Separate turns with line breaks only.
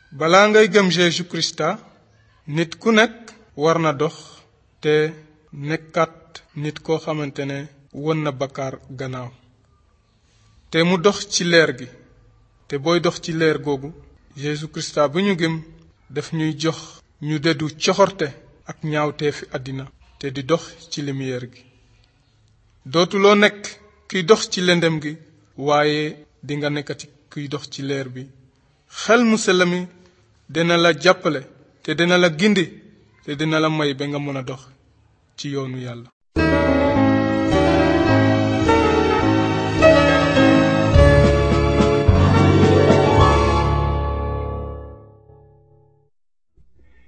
balaa ngay gëm Jésus Krista nit ku nekk war na dox te nekkat nit koo xamante ne won na bakkaar gannaaw te mu dox ci leer gi te booy dox ci leer googu Jésus Krista bu ñu gëm daf ñuy jox ñu deddu coxorte ak ñaawteefi àddina te di dox ci lumière gi dootuloo nekk kiy dox ci lëndëm gi waaye dinga nekkati kiy dox ci leer bi xel mu sell mi dina la jàppale te dina la gindi te dina la may ba nga mën a dox ci yoonu yàlla